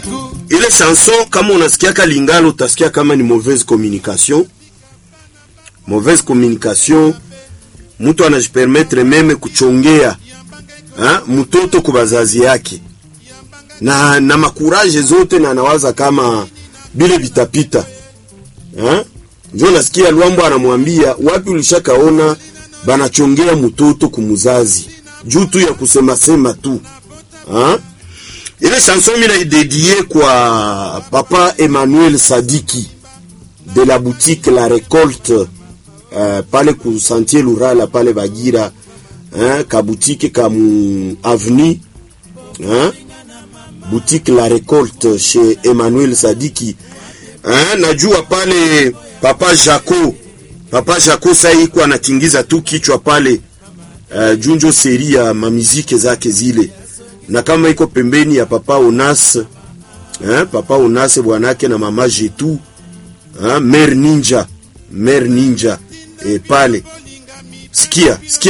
ile chanson kama unasikiaka Lingala utasikia kama ni mauvaise communication. Mauvaise communication, mtu anajipermettre meme kuchongea ha? mtoto kwa bazazi yake na, na makuraje zote na anawaza kama bile vitapita ha? Njo nasikia Lwambo anamwambia wapi, ulishakaona banachongea mtoto kumuzazi juu tu ya kusema sema tu ha? Ile chanson mina idedie kwa papa Emmanuel Sadiki de la boutique La Récolte uh, pale ku Sentier Lurala pale Bagira hein, ka boutique ka mu avenue hein, boutique La Récolte chez Emmanuel Sadiki hein, najua pale papa Jaco papa Jaco sasa iko anatingiza tu kichwa pale uh, junjo seri ya mamizike zake zile na kama iko pembeni ya papa Onas eh, papa Onas bwanake na mama Jetu eh, mer ninja mer ninja eh, pale sikia sikia